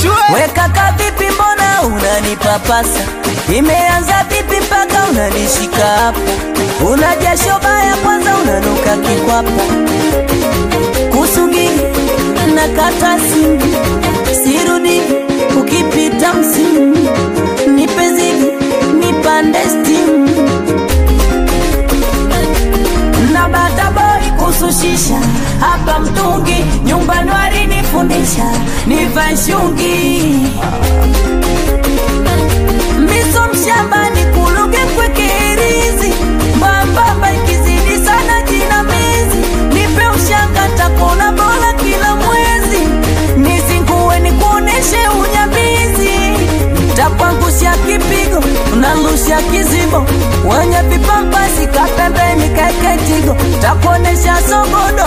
shwe Weka kavipi, mbona unanipapasa? Imeanza vipi mpaka unanishika hapo? Una jasho baya, kwanza unanuka kikwapa. Kusugini na kata simu, sirudi ukipita msimu, nipe zigi nipande stimu na bata boy kusushisha hapa mtungi nyumbani walinifundisha nivae shungi miso mshambani kuluge kwekerizi mbambamba ikizidi sana jinamizi nipe ushanga takona bora kila mwezi nizingue nikuoneshe unyamizi takwangusha kipigo unarusha kizibo wenye vipampasi kapembeni keketigo takuonesha sogodo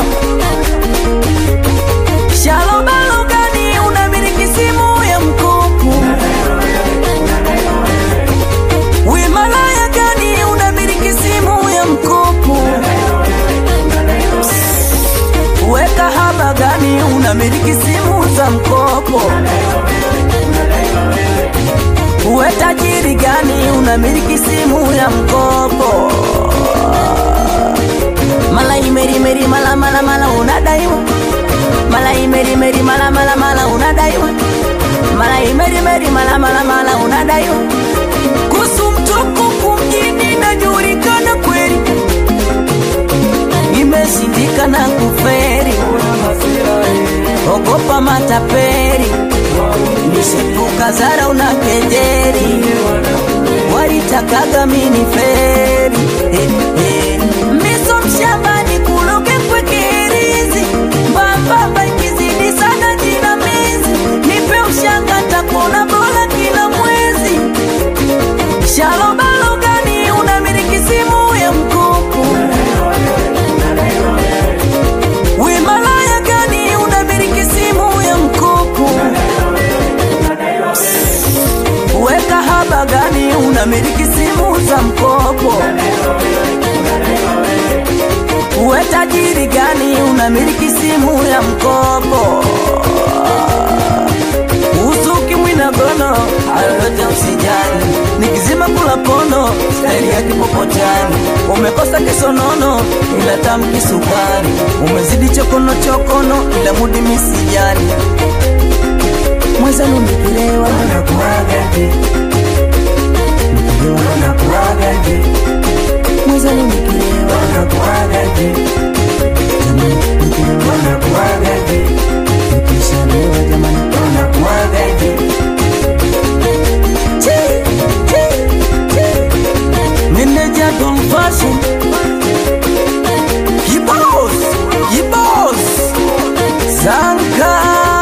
shalobalugani unamiliki simu ya mkopo wimalaya gani unamiliki simu ya mkopo weka haba gani unamiliki simu za mkopo uwe tajiri gani unamiliki simu ya mkopo mala imerimeri mala mala mala unadaiwa mala imerimeri mala mala mala unadaiwa mala imerimeri mala mala mala unadaiwa kusu mtukufu mjini najulikana kweli imeshindikana kuferi ogopa mataperi nishepuka zara una kejeri walitakaga mini feri eh, eh. miso mshambani kuloge kwekerizi mbambamba ikizidi sana jinamizi nipe ushanga takona bora kila mwezi shalobalogani unamiliki simu ya mkopo wimalaya gani unamiliki simu ya mkopo weka haba gani unamiliki simu za mkopo uwe tajiri gani unamiliki simu ya mkopo usuki mwinagono ayoyote usijali nikizima kula pono staili ya kipopotani umekosa kisonono ila tamu kisukari umezidi chokono chokono ila mudi misijali mwezanu nikilewa nakuagaje nikilewa nakuagaje mwezanu nikilewa nakuagaje jamani nikilewa nakuagaje nikishalewa jamani nakuagaje Chi, chi, chi. Meneja Don Fashion Kibos, Kibos Zanka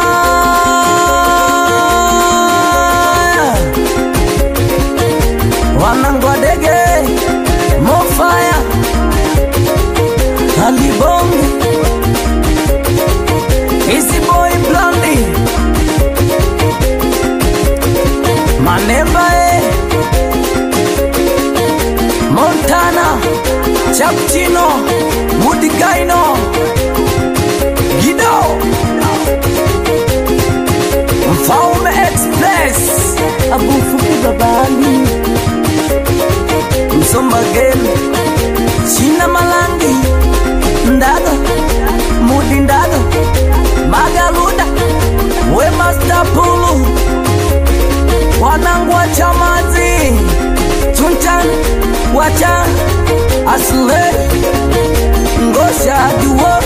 Wanangwa dege Mofaya Alibonge Easy Boy Blondie Manemba eh Montana Chapchino Mudigaino Gido Mfaume Express Abufuki babali Msomba Game China Malangi Ndaga Mudi Ndaga Magaluda We Master Pulu Wanangu wa Chamazi Chuntan Wacha Asle Ngosha Duo